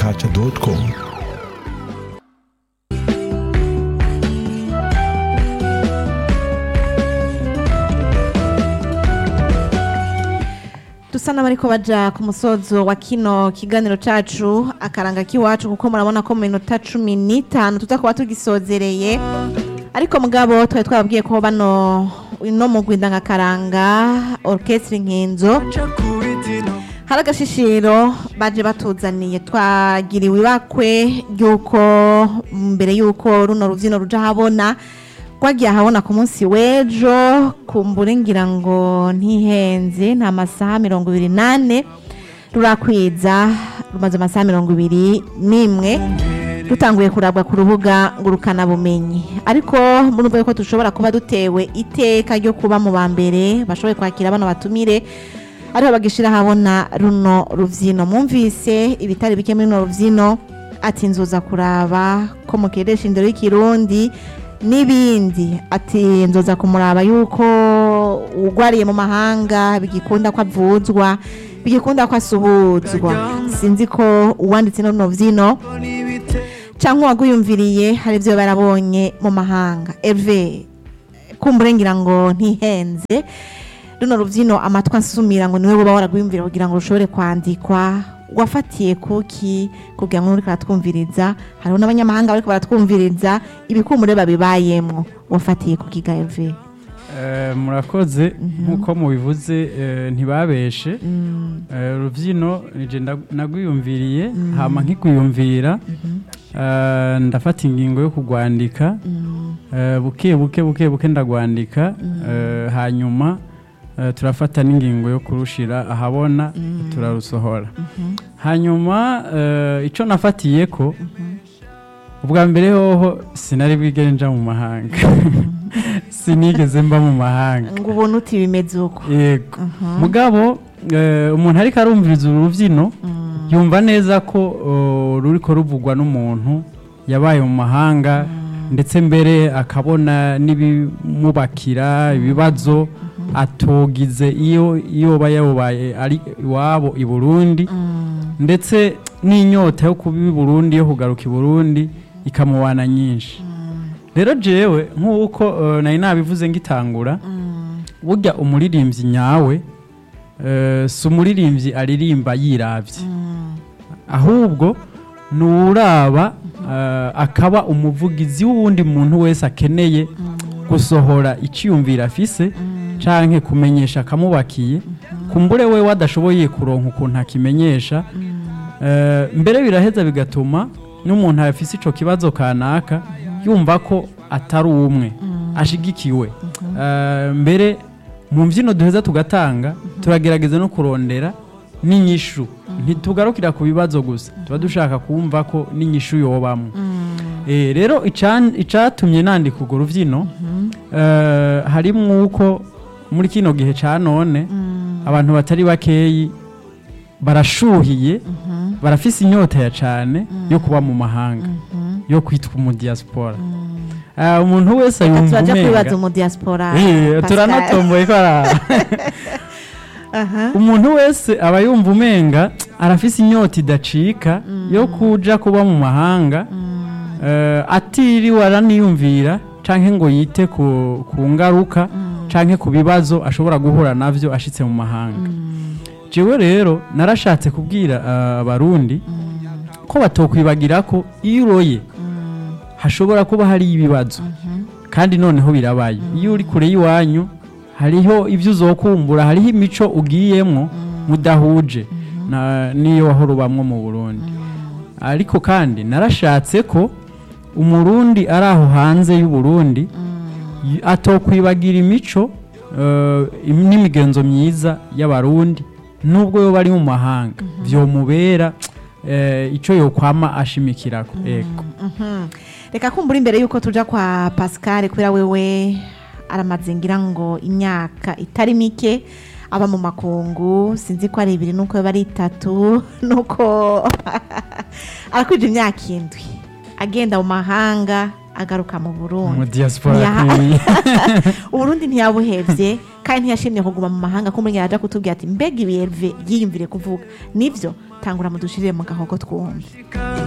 culture com dusa n'abariko baja ku musozo wa kino kiganiro cacu akaranga k'iwacu kuko murabona ko mu minota cumi n'itanu tuza kuba tugisozereye ariko mugabo twari twababwiye ko bano no mu rwindangakaranga orchestre nkinzo hari agashishiro baje batuzaniye twagiriwe ibakwe ry'uko mbere y'uko runo rubyino ruja habona twagiye ahabona ku munsi w'ejo kumbure ngira ngo ntihenze nta masaha mirongo ibiri n'ane rurakwiza rumaze amasaha mirongo ibiri n'imwe dutanguye kurabwa ku rubuga ngurukanabumenyi ariko murumva yuko dushobora kuba dutewe iteka ryo kuba mu ba mbere bashoboye kwakira bano batumire ariho bagishira habona runo ruvyino mwumvise ibitari bike muri runo ruvyino ati nzoza kuraba ko mukeresha indero y'ikirundi n'ibindi ati nzoza kumuraba yuko ugwariye mu mahanga bigikunda ko avuzwa bigikunda ko asuhuzwa sinzi ko uwanditse no runo vyino cyangwa uwaguyumviriye hari ibyo barabonye mu mahanga eve kumbure ngira ngo ntihenze runo rubyino amatwi asumira ngo niwe uba waragwiyumvira kugira ngo rushobore kwandikwa wafatiye kuki kugira ngo uriko aratwumviriza hariho n'abanyamahanga bariko baratwumviriza ibikumure babibayemwo wafatiye kuki ga eve Eh, murakoze nk'uko mubivuze eh, ntibabeshe Eh, urubyino nije ndag- nagwiyumviriye hama nkigwiyumvira eh, ndafata ingingo yo kugwandika Eh, buke buke buke buke ndagwandika Eh, hanyuma eh, turafata n'ingingo yo kurushira ahabona turarusohora hanyuma eh, ico nafatiyeko ubwa mbere hoho sinari bwigere nja mu mahanga sinigeze mba mu mahanga ngo ubone uti bimeze uko yego mugabo eh, umuntu ariko arumviriza uru rubyino yumva neza ko oh, ruriko ruvugwa n'umuntu yabaye mu mahanga ndetse mbere akabona n'ibimubakira ibibazo atogize iyo iyo aba yabaye ari iwabo i Burundi ndetse n'inyota yo kuba i Burundi yo kugaruka i Burundi ikamubana nyinshi rero jewe nk'uko eh, nari nabivuze ngitangura burya umuririmbyi nyawe eh, si umuririmbyi aririmba yiravye ahubwo ni uraba eh, akaba umuvugizi w'uwundi muntu wese akeneye gusohora iciyumviro afise canke kumenyesha akamubakiye kumbure we adashoboye kuronka ukuntu akimenyesha Eh, mbere biraheza bigatuma n'umuntu afise ico kibazo kanaka yumva ko atari umwe ashigikiwe Eh, mbere mu mbyino duheza tugatanga turagerageza no kurondera n'inyishu ntitugarukira ku bibazo gusa tuba dushaka kumva ko n'inyishu yobamwo Eh, rero ican- icatumye nandika urwo rubyino eh, harimwo uko muri kino gihe ca none abantu batari bakeyi barashuhiye barafise inyota ya cane yo kuba mu mahanga yo kwitwa umudiyasipora Ah, umuntu wese reka yumva turaja kwibaza umenga mu diaspora Eh, Pascal. turanatomboye ko ara- Aha. umuntu wese aba yumva umenga arafise inyota idacika yo kuja kuba mu mahanga eh, atiriwe araniyumvira canke ngo yite ku, ku ngaruka canke ku bibazo ashobora guhura navyo ashitse mu mahanga jewe rero narashatse kubwira eh, abarundi ko batokwibagira ko iyo uroye hashobora kuba hari ibibazo kandi noneho birabaye iyo uri kure y'iwanyu hariho ibyo uzokumbura hariho imico ugiyemwo mudahuje na- n'iyo wahora ubamwo mu burundi ariko kandi narashatse ko umurundi ari aho hanze y'uburundi y- atokwibagira imico eh, im- n'imigenzo myiza y'abarundi nubwo yoba ari mu mahanga vyomubera eh, ico yokwama ashimikirako ego Mhm. reka kumbura imbere yuko tuja kwa pascal kubera wewe aramaze ngira ngo imyaka itari mike aba mu makungu sinzi ko ari ibiri nuko yoba ari itatu nuko arakwije imyaka indwi agenda mu mahanga agaruka mu burundi mu diaspora Ntiyaha- akwiye. uburundi ntiyabuhevye kandi ntiyashimye kuguma mu mahanga ko muri aja kutubwira ati mbega ibiyeve yiyumvire kuvuga nivyo tangura mudushirire mu gahogo twumve